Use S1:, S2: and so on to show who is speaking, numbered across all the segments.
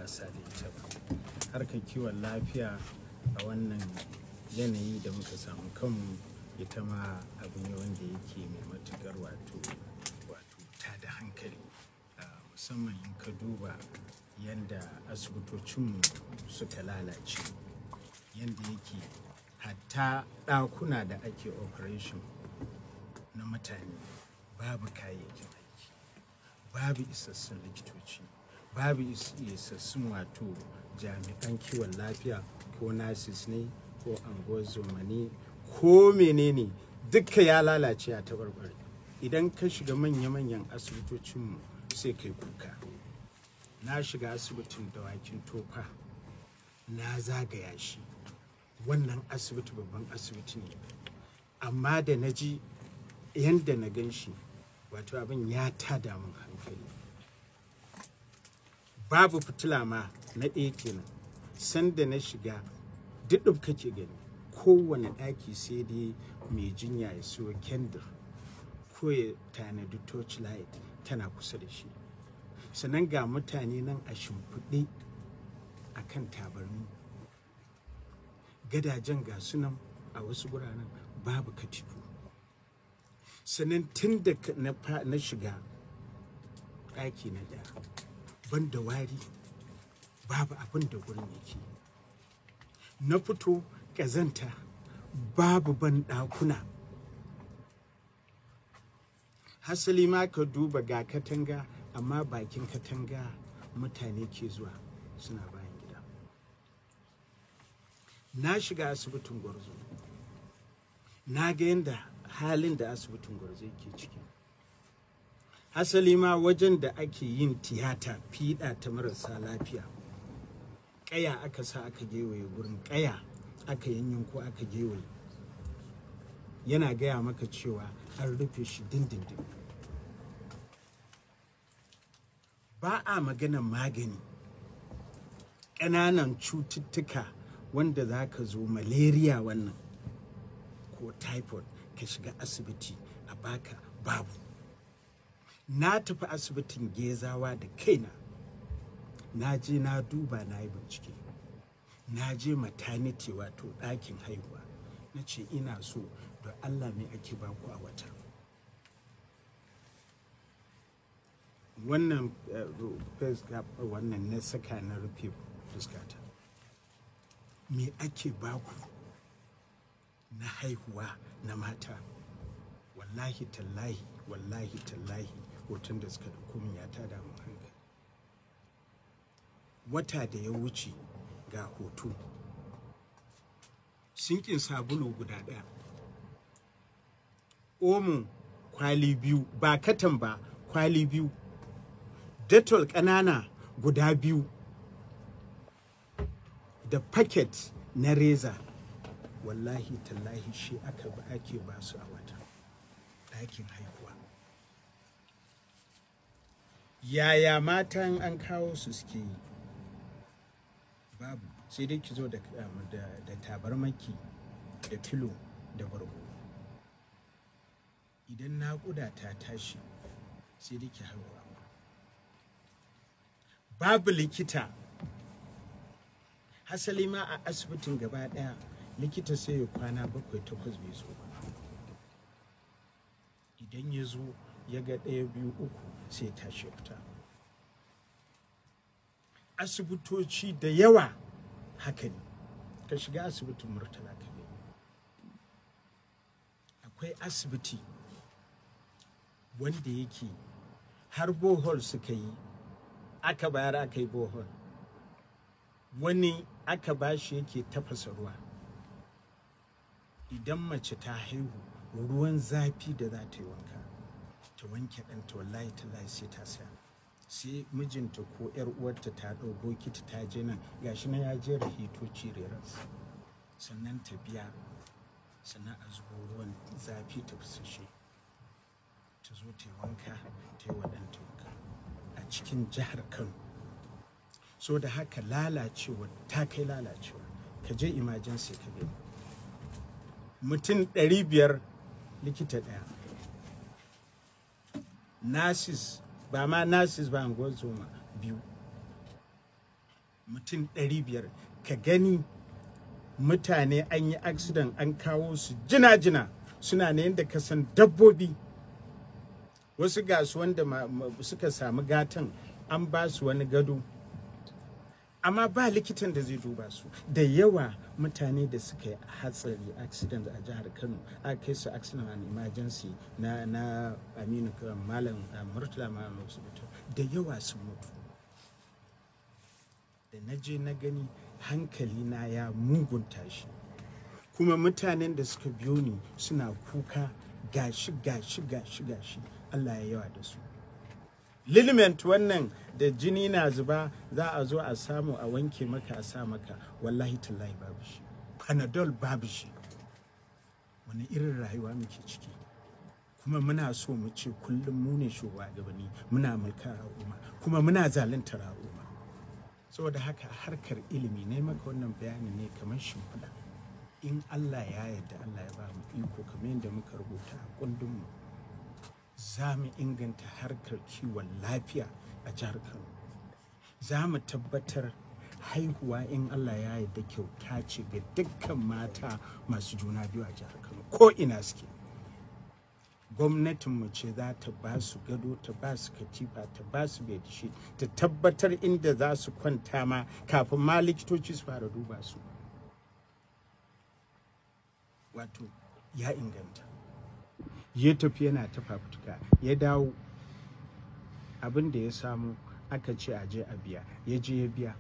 S1: wasa da ita ba harkar kiwon lafiya a wannan yanayi da muka samu kanmu ita ma abu ne wanda yake mai matukar wato wato ta da hankali musamman in ka duba yadda asibitocinmu suka lalace yadda yake hatta ɗakuna da ake operation na mutane babu kayayyakin aiki babu isassun likitoci babu isassun wato jami'an kiwon lafiya ko nurses ne ko angozoma ne ko menene duka ya lalace a tabarbare idan ka shiga manya-manyan asibitocinmu sai kai kuka na shiga asibitin dawakin tofa na zagaya shi wannan asibiti babban asibiti ne amma da na ji yadda na gan shi wato abin ya tada min hankali babu fitila ma na ɗaya kenan sanda na shiga duk kake gani kowane ɗaki sai dai mai jinya ya siyo kendir ko ya tanadi torchlight tana kusa da shi sannan ga mutane nan a shimfiɗe a kan tabarmi gadajen ga sunan a wasu guraren babu katifu sannan tun da na shiga ɗaki na ɗaya ban da wari babu abin da gurin yake na fito ƙazanta babu ban ɗakuna hasali ma ka duba ga katanga amma bakin katanga mutane ke zuwa suna bayan gida na shiga asibitin gwarzo na ga yadda halin da asibitin gwarzo ke ciki hasali ma wajen da ake yin tiyata fiɗa ta marasa lafiya ƙaya aka sa aka gewaye gurin ƙaya aka yanyin ko aka gewaye yana gaya maka cewa an rufe shi dindindin ba a maganan magani ƙananan cututtuka wanda za ka zo malaria wannan ko typhoid ka shiga asibiti a baka babu na tafi asibitin gezawa da kaina na je na duba na yi bincike na je maternity wato ɗakin haihuwa na ce ina so da allah me ake baku a wata wannan face cap wannan na saka na rufe fuskata me ake baku na haihuwa na mata wallahi tallahi wallahi tallahi hoton da suka da min ya tada mun hankali wata da ya wuce ga hoto sinkin sabulu guda ɗaya omo kwali biyu ba katan ba kwali biyu detol ƙanana guda biyu da paket na reza wallahi tallahi shi aka ba ake ba su a wata ɗakin haihuwa yaya matan an kawo su suke yi babu sai dai ki zo da, da tabarmaki da filo da bargo idan naƙuda ta tashi sai dai ki haihuwa babu likita hasali ma a asibitin gaba ɗaya likita sai ya kwana bakwai takwas bai zo ba idan ya zo ya ga ɗaya biyu uku sai tashi fita asibitoci da yawa haka ne ka shiga asibitin murtala ka akwai asibiti wanda yake har bohol suka yi aka bayar aka yi bohol wani aka bashi yake tafasa ruwa idan mace ta haihu ruwan zafi da za ta yi wanka ta wanke ɗanta wallahi ta sai ta saya sai mijinta ko yar uwarta ta ɗau bokiti ta je nan gashi na ya jera hitoci reras sannan ta biya sannan a zubo ruwan zafi ta fusashe ta zo ta yi wanka ta yi wa ɗanta wanka a cikin jihar kano so da haka lalacewa ta kai lalacewa ka je emergency ka gani mutum 500 likita ɗaya nurses ba ma nurses ba zoma biyu mutum ɗari biyar ka gani mutane an yi accident an kawo su jina-jina suna ne yadda ka san dabbobi wasu gasu wanda suka samu gatan an ba su wani gado amma ba likitan da zai duba su da yawa mutane da suka yi hatsari accident a jihar kano a kai su accident and emergency na na aminu malam murtala malam hospital da yawa sun mutu da na je na gani hankali na ya mugunta shi kuma mutanen da suka biyo ni suna kuka gashi gashi gashi gashi allah ya yawa da su liliment wannan da jini na zuba za a zo a samu a wanke maka a sa maka wallahi tallahi babu shi panadol babu shi wani irin rayuwa muke ciki kuma muna so mu ce kullum mu ne shugabanni muna mulkar al'umma kuma muna zaluntar al'umma saboda haka harkar ilimi ne maka wannan bayani ne kamar shimfiɗa in allah ya yarda allah ya ba mu iko kamar yadda muka rubuta a kundinmu za mu inganta harkar kiwon lafiya a jihar kano za mu tabbatar haihuwa in allah ya yarda kyauta ce ga dukkan mata masu juna biyu a jihar kano ko ina suke gwamnatinmu ce za ta ba su gado ta ba su katifa ta ba su bedsheet ta tabbatar inda za su kwanta ma kafin ma likitoci su fara duba su wato ya inganta ya tafi yana ta fafutuka ya dawo abin da ya samu aka ce a je a biya ya je ya biya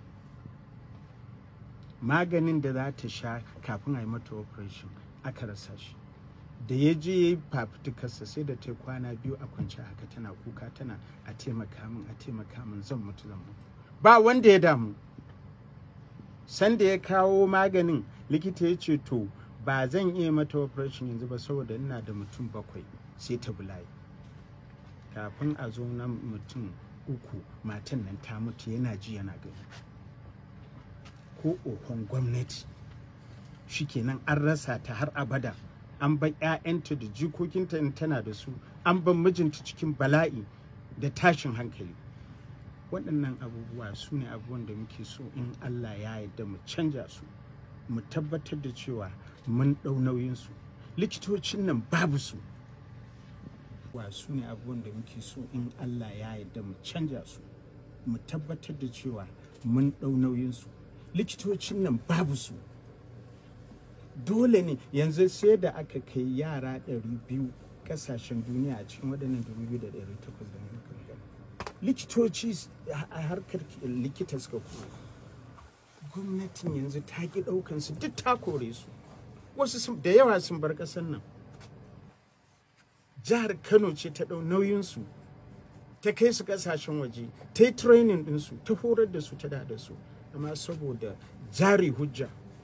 S1: maganin da za ta sha kafin a yi mata operation aka rasa shi da ya je ya yi fafutukarsa sai da ta kwana biyu a kwance haka tana kuka tana a taimaka min a taimaka min zan mutu zan mutu ba wanda ya damu sanda ya kawo maganin likita ya ce to ba zan iya mata operation yanzu ba saboda ina da mutum bakwai sai ta bulayi kafin a zo na mutum uku matan nan ta mutu yana ji yana gani ko ohon gwamnati shikenan an rasa ta har abada an bar 'ya'yanta da jikokinta in tana da su an bar mijinta cikin bala'i da tashin hankali waɗannan abubuwa su ne abubuwan da muke so in allah ya yarda mu canja su mu tabbatar da cewa mun ɗau nauyinsu likitocin nan babu su wa su ne abubuwan da muke so in allah ya yarda mu canja su mu tabbatar da cewa mun ɗau nauyinsu likitocin nan babu su dole ne yanzu sai da aka kai yara 200 kasashen duniya a cikin waɗannan 2,800 da muka likitoci a harkar likita suka kuma gwamnatin yanzu ta ki ɗaukansu duk ta kore su wasu da yawa sun bar ƙasar nan jihar kano ce ta ɗau nauyinsu ta kai su ƙasashen waje ta yi training ɗinsu ta horar da su ta da da su amma saboda jari hujja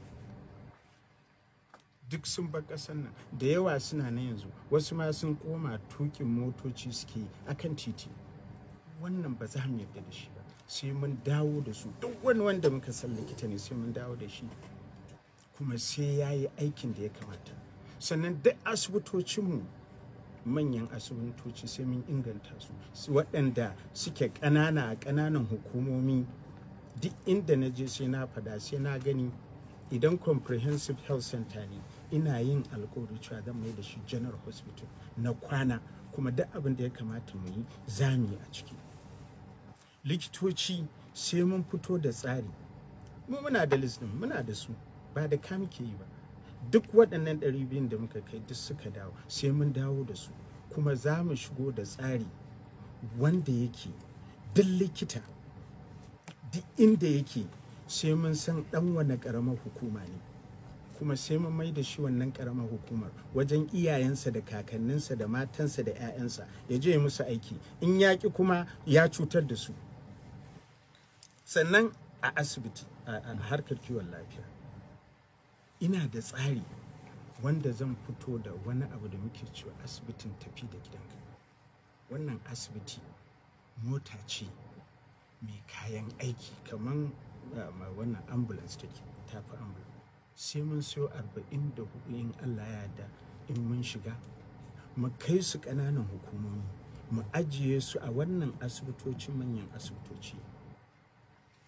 S1: duk sun bar ƙasar nan da yawa suna na yanzu wasu ma sun koma tukin motoci suke akan titi wannan ba za mu yarda da shi ba sai mun dawo da su duk wani wanda muka san likita ne sai mun dawo da shi kuma sai ya yi aikin da ya kamata sannan duk asibitocinmu manyan asibitoci sai mun inganta su waɗanda suke ƙanana a ƙananan hukumomi duk inda na je sai na fada sai na gani idan comprehensive health center ne ina yin alkawari cewa zan mai da shi general hospital na kwana kuma duk abin da ya kamata mu yi za mu yi a ciki likitoci sai mun fito da tsari mu muna da listin muna da su ba da ka muke yi ba duk waɗannan ɗari biyun da muka kai duk suka dawo sai mun dawo da su kuma za mu shigo da tsari wanda yake duk likita duk inda yake sai mun san ɗan wane ƙaramar hukuma ne kuma sai mun mai da shi wannan ƙaramar hukumar wajen iyayensa da kakanninsa da matansa da 'ya'yansa ya je musu aiki in yaƙi kuma ya cutar da su sannan a asibiti a harkar kiwon lafiya ina da tsari wanda zan fito da wani abu da muke cewa asibitin tafi da gidanka wannan asibiti mota ce mai kayan aiki kamar wannan ambulance take tafi ambulance sai mun siyo arba'in da hudu in allah ya da in mun shiga mu kai su ƙananan hukumomi mu ajiye su a wannan asibitoci manyan asibitoci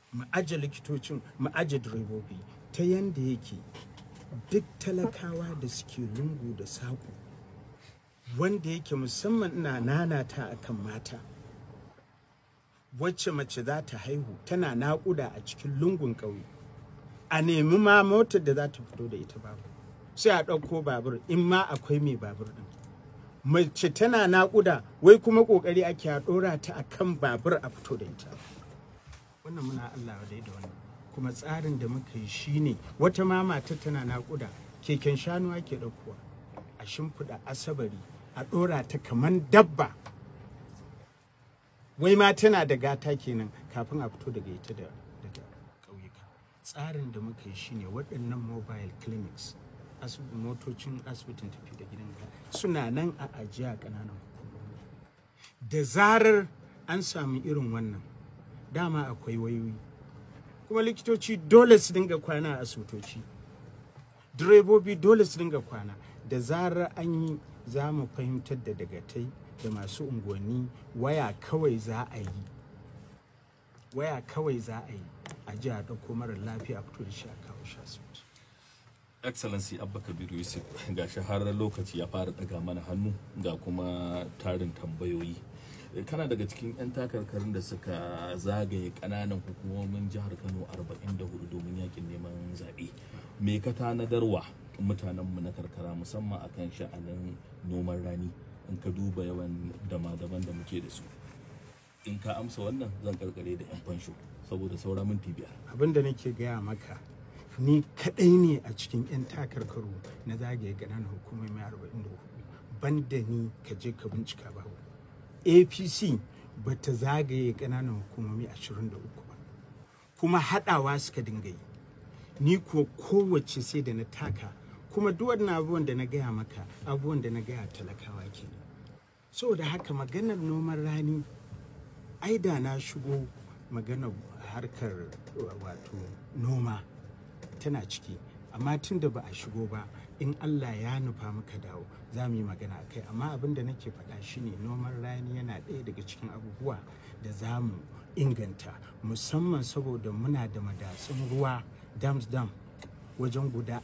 S1: mu aje likitocin mu aje direbobi ta yanda yake duk talakawa da suke lungu da saƙo wanda yake musamman ina nanata akan mata wacce mace za ta haihu tana naƙuda a cikin lungun ƙauye a nemi ma motar da za ta fito da ita babu sai a ɗauko babur in ma akwai mai babur ɗin mace tana naƙuda wai kuma ƙoƙari ake a ɗora ta a kan babur a fito da ita wannan muna Allah dai da wannan kuma tsarin da muka yi shine wata ma mata tana naƙuda keken shanu ake ɗaukowa a shimfiɗa asabari a ɗora ta kaman dabba wai ma tana da gata kenan kafin a fito daga ita da daga ƙauyuka tsarin da muka yi shine waɗannan mobile clinics motocin asibitin tafi da gidan suna nan a ajiya ƙananan hukumomi da zarar an sami irin wannan dama akwai wayoyi kuma likitoci dole su dinga kwana a asibitoci direbobi dole su dinga kwana da zarar an yi za mu fahimtar da dagatai da masu unguwanni waya kawai za a yi waya kawai za a yi a ji a ɗauko mara lafiya a fito da shi a kawo shi asibiti
S2: excellency abba kabiru yusuf ga shaharar lokaci ya fara daga mana hannu ga kuma tarin tambayoyi kana daga cikin 'yan takarkarin da suka zagaye kananan hukumomin jihar kano 44 domin yakin neman zaɓe me ka tanadarwa mutanenmu na karkara musamman akan sha'anin noman rani in ka duba yawan dama-daban da muke da su in ka amsa wannan zan karkare da 'yan fansho saboda saura minti biyar
S1: abin da nake gaya maka ni kadai ne a cikin 'yan takarkaru na zagaye ƙananan hukumomi 44 banda ni ka je ka bincika ba apc ba ta zagaye ƙananan hukumomi 23 ba kuma haɗawa suka dinga yi ni kuwa kowace sai da na taka kuma duk wannan abubuwan da na gaya maka abubuwan da na gaya talakawa ke saboda haka maganar noman rani ai da na shigo maganar harkar wato noma tana ciki amma tun da ba a shigo ba in allah ya nufa muka dawo za mu yi magana a kai amma abin da nake faɗa shine noman rani yana ɗaya daga cikin abubuwa da za mu inganta musamman saboda muna da madatsun ruwa dams dam wajen guda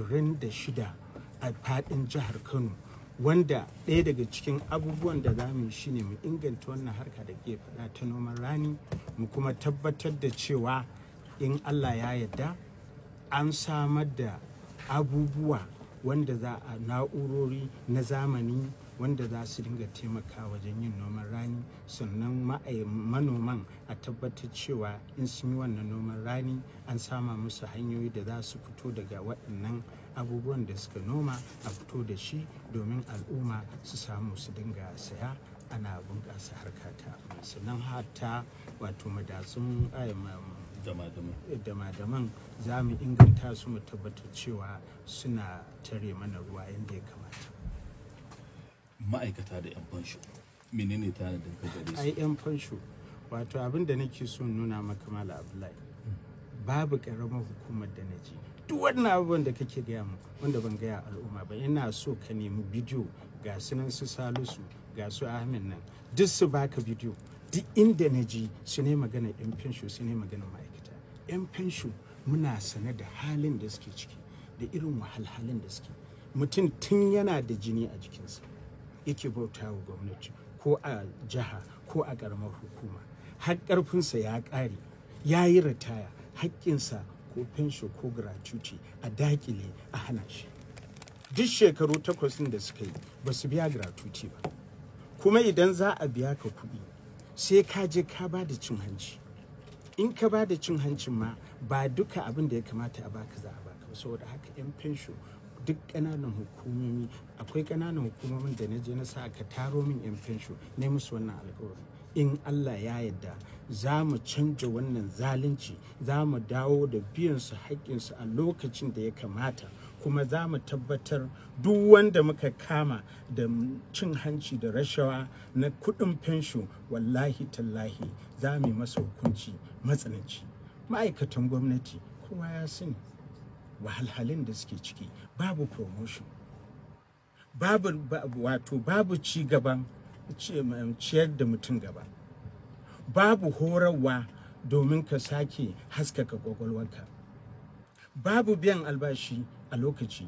S1: 26 a faɗin jihar kano wanda ɗaya daga cikin abubuwan da za mu yi shine mu inganta wannan harka da ke faɗa ta noman rani mu kuma tabbatar da cewa in allah ya yarda an samar da abubuwa wanda za a na'urori na zamani wanda za su dinga taimaka wajen yin noman rani sannan manoman a tabbatar cewa in sun yi wannan noman rani an sama musu hanyoyi da za su fito daga waɗannan abubuwan da suka noma a fito da shi domin al'umma su samu su dinga saya ana bunƙasa harkata sannan hata wato madatsun dama-daman za mu inganta su mu tabbatar cewa suna tare mana ruwa yadda ya kamata
S2: ma'aikata da 'yan fansho menene tanadin ka gare
S1: ai
S2: su
S1: 'yan fansho wato abin da nake so nuna maka mala abdullahi babu karamar hukumar da na ji duk wannan abubuwan da kake gaya mu wanda ban gaya al'umma ba ina so ka nemi bidiyo ga su nan su salisu ga su ahmed nan duk su baka bidiyo duk inda na ji su ne magana 'yan fensho su ne magana ma'aikata 'yan fensho muna sane da halin da suke ciki da irin wahalhalun da suke mutum tun yana da jini a jikinsa yake bauta wa gwamnati ko a jiha ko a ƙaramar hukuma har ƙarfinsa ya ƙare ya yi ritaya haƙƙinsa ko fensho ko gratuity a dakile a hana shi duk shekaru takwas ɗin da suka yi ba su biya gratuity ba kuma idan za a biya ka kuɗi sai ka je ka ba da cin hanci in ka ba da cin hancin ma ba duka abin da ya kamata a baka za a baka ba saboda haka 'yan fensho duk ƙananan hukumomi akwai ƙananan hukumomin da na je na sa aka taro min 'yan fensho ne musu wannan alkawari in allah ya yarda za mu canja wannan zalunci za mu dawo da biyan su haƙƙinsu a lokacin da ya kamata kuma za mu tabbatar duk wanda muka kama da cin hanci da rashawa na kuɗin fensho wallahi tallahi za mu yi masa hukunci matsananci ma'aikatan gwamnati kowa ya sani wahalhalin da suke ciki babu promotion babu ba- wato babu ci gaban ci- ciyar da mutum gaba babu horarwa domin ka sake haskaka kwakwalwarka babu biyan albashi a lokaci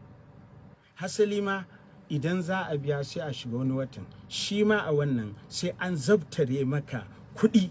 S1: hasali ma idan za a biya sai a shiga wani watan shi ma a wannan sai an zabtare maka kuɗi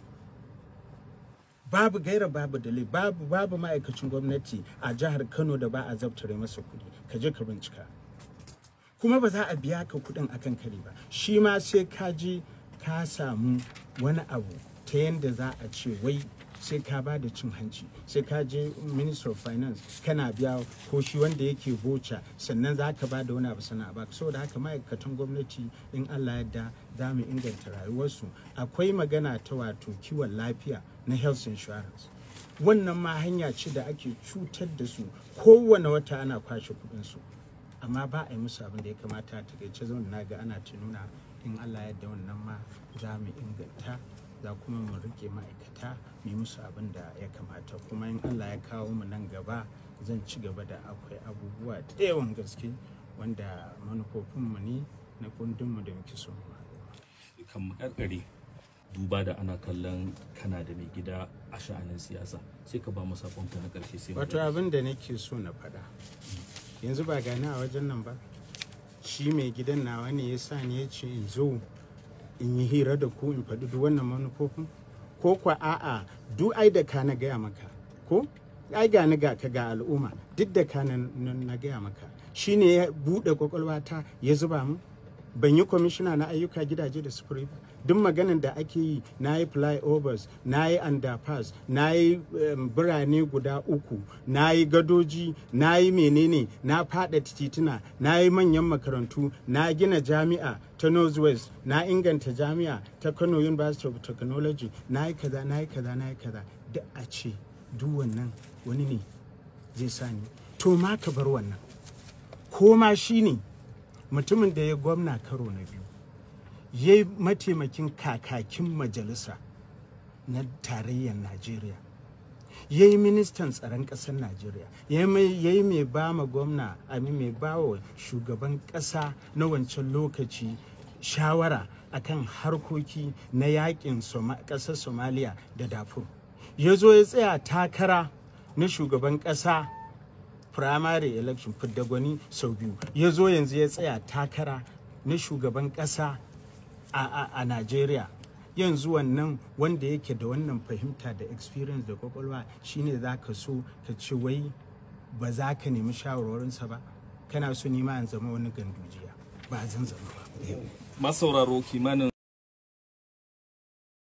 S1: babu gaira babu dalili babu babu ma'aikacin gwamnati a jihar kano da ba a zabtare masa kuɗi ka je ka bincika kuma ba za a biya ka kuɗin akan kare ba shi ma sai ka je ka samu wani abu ta yadda za a ce wai sai ka ba da cin hanci sai ka je minister of finance kana biya ko shi wanda yake boca sannan za ka ba da wani abu sana'a ba saboda haka ma'aikatan gwamnati in allah yadda za mu inganta rayuwarsu akwai magana ta wato kiwon lafiya na health insurance wannan ma hanya ce da ake cutar da su kowane wata ana kwashe kudinsu amma ba a yi musu abin da ya kamata a takaice zaune na ga ana ta nuna in allah yadda wannan ma za mu inganta za kuma mu rike ma'aikata mu yi musu abin da ya kamata kuma in allah ya kawo mu nan gaba zan ci gaba da akwai abubuwa da yawan gaske wanda manufofinmu ne na kundinmu da muke so mu
S2: kan makarkare duba da ana kallon kana da mai gida a sha'anin siyasa sai ka ba mu sakonka na karshe sai mu
S1: wato abin da nake so na faɗa yanzu ba gani a wajen nan ba shi mai gidan nawa ne ya sa ni ya ce in zo in yi hira da ku in faɗi duk wannan manufofin ko kwa a'a duk ai da ka na gaya maka ko ai ga ni ga ka ga al'umma duk da ka na na gaya maka shi ne ya buɗe kwakwalwata ya zuba mu ban yi kwamishina na ayyuka gidaje da sufuri ba duk maganin da ake yi na yi flyovers na yi underpass na yi um, birane guda uku na yi gadoji na yi menene na fada tituna na yi manyan makarantu na gina jami'a ta northwest na inganta jami'a ta kano university of technology na yi kaza na yi kaza na yi kaza duk a ce duk wannan wani ne zai sani to ma ka bar wannan ko ma shi ne mutumin da ya gwamna karo na biyu ya yi mataimakin kakakin majalisa na tarayyar najeriya ya yi ministan tsaron ƙasar najeriya ya yi mai ba ma gwamna ami mai ba wa shugaban ƙasa na wancan lokaci shawara akan harkoki na yakin ƙasar somaliya da dafur ya zo ya tsaya takara na shugaban ƙasa primary election fidda gwani sau biyu ya zo yanzu ya tsaya takara na shugaban ƙasa a, a, Najeriya yanzu wannan wanda yake da wannan fahimta da experience da kwakwalwa shine za ka so ka ce wai ba za ka nemi shawarwarinsa ba kana so nima an zama wani gandujiya ba zan zama ba
S2: masauraro kimanin